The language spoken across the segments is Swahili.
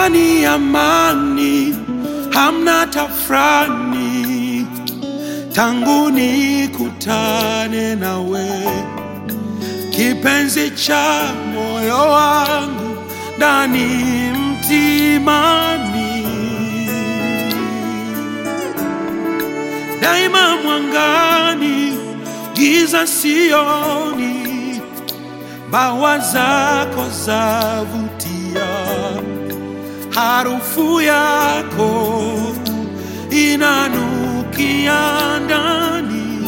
ni amani, hamna tafrani, tangu nikutane nawe, kipenzi cha moyo wangu ndani mtimani, daima mwangani, giza sioni, bawa zako zavutia, harufu yako inanukia ndani,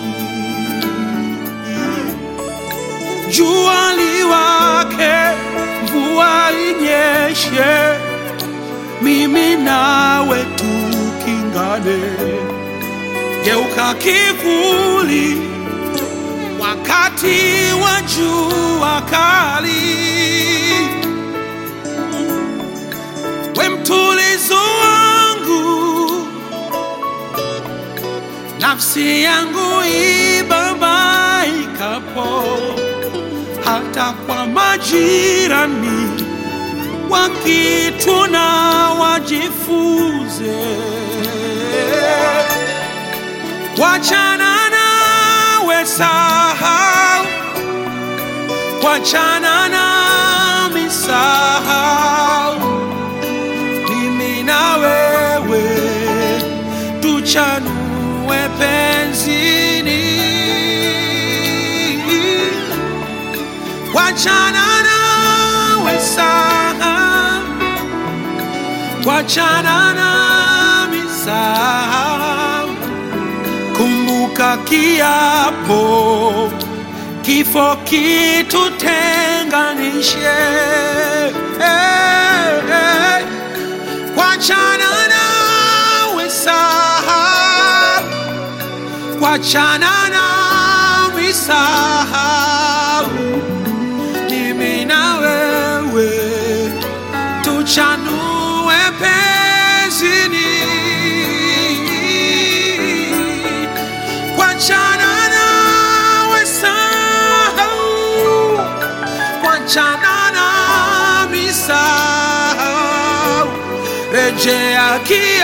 jua liwake, mvua inyeshe, mimi nawe tukingane, geuka kivuli wakati wa jua kali, we mtulizo wangu, nafsi yangu ibabaikapo, hata kwa majirani wakituna wajifunze wachana nawe sahau, wachana nami sahau, mimi na wewe tuchanue penzini, wachana nawe sahau, wachana nami sahau kumbuka kiapo, kifo kitutenganishe. Hey, hey. Wachana nawe sahau, wachana nami sahau, mimi na wewe tuchanue penzini wachana nawe sahau, wachana nami sahau, rejea kia